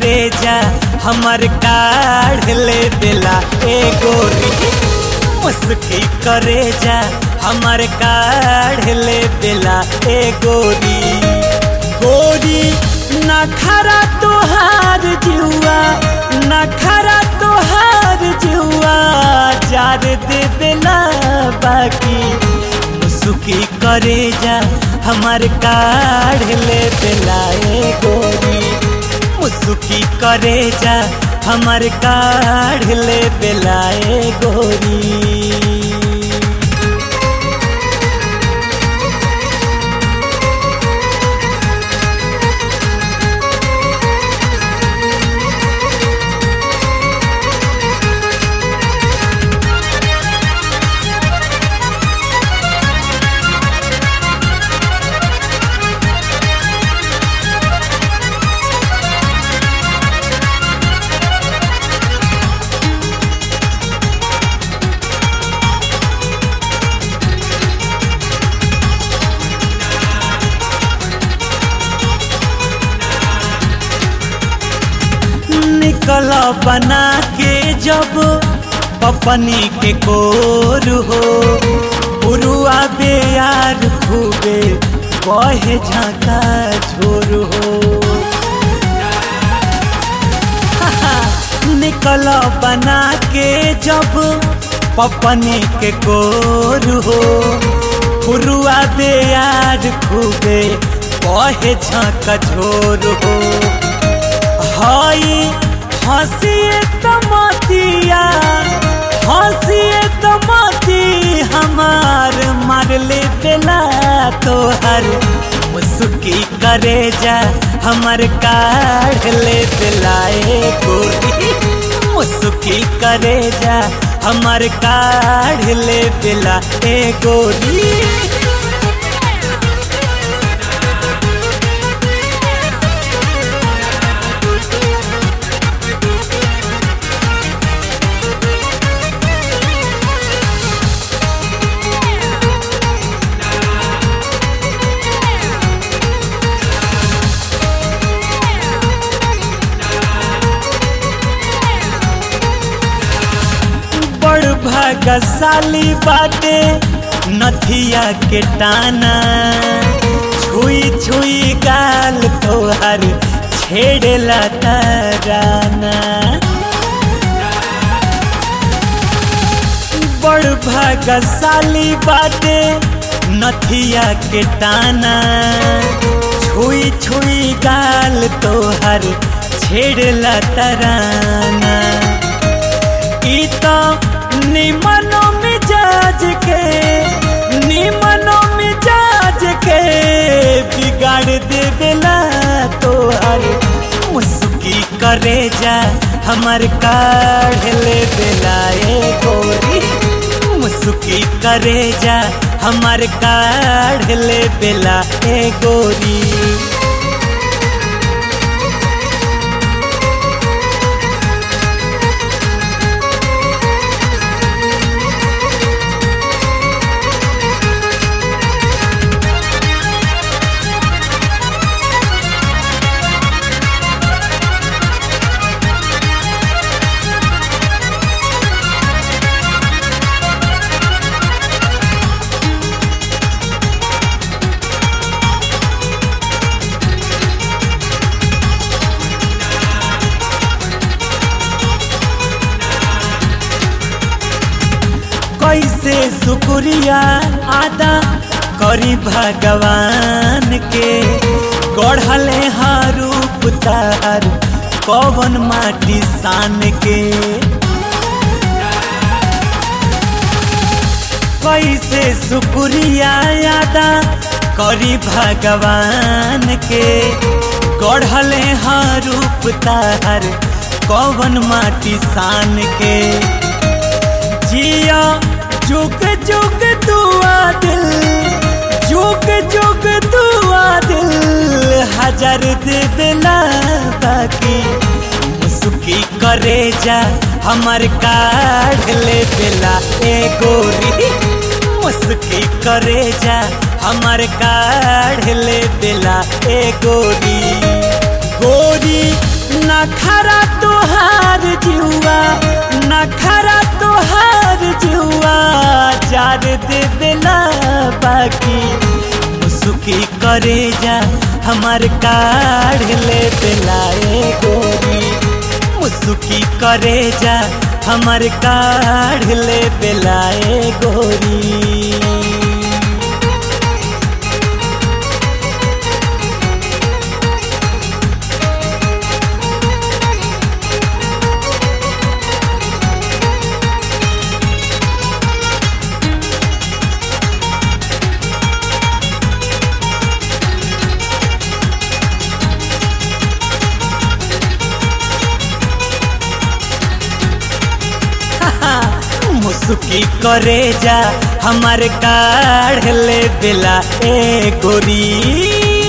करे जा हमर काढ़ ले बेला ए गोरी मुस्की करे जा हमर काढ़ ले बेला ए गोरी गोरी नखरा तोहार जुआ नखरा तोहार जुआ जार दे बेला बाकी मुस्की करे जा हमर काढ़ ले बेला ए गोरी मुस्की करे जा हमर काढ़ ले बेला ए गोरी निकल बना के जब पपनी के कोर हो पुरुआ बेयार खूबे कहे झाका झोर हो निकल बना के जब पपनी के कोर हो पुरुआ बेयार खूबे कहे झाका झोर हो हई हंसिए तमतिया हंसिए तमती हमार मारले बेला तोहर मुस्की करे जा हमर काढ़ ले बेलाए गोरी मुस्की करे जा हमर काढ़ ले बेला ए गोरी बड़ भागशाली बाटे नथिया के टाना छुई छुई गाल तोहर छेड़ला तराना बड़ भागशाली बाटे नथिया के टाना छुई छुई गाल तोहर छेड़ला तराना ई तो निमनो मिजाज के निमनो मिजाज के बिगाड़ दे बेला तोहर मुस्की करे जा हमर काढ़ ले बेला ए गोरी मुस्की करे जा हमर काढ़ ले बेला ए गोरी कैसे शुक्रिया आदा करी भगवान के गढ़ले रूप तार कवन माटी सान के कैसे शुक्रिया आदा करी भगवान के गढ़ले रूप तार कवन माटी सान के जिया जुग जुग दुआ दिल जुग जुग दुआ दिल हजार दे बेला बाकी मुस्की करे जा हमर काढ़ ले बेला ए गोरी मुस्की करे जा हमर काढ़ ले बेला ए गोरी गोरी नखरा तोहार जुआ नखरा तोहार जुआ जार दे बेला बाकी मुसुकी करे जा हमार काढ़ ले बेलाए गोरी मुसुकी करे जा हमार काढ़ ले बेलाए गोरी मुसुकी करे जा हमार काढ़ ले बेला ए गोरी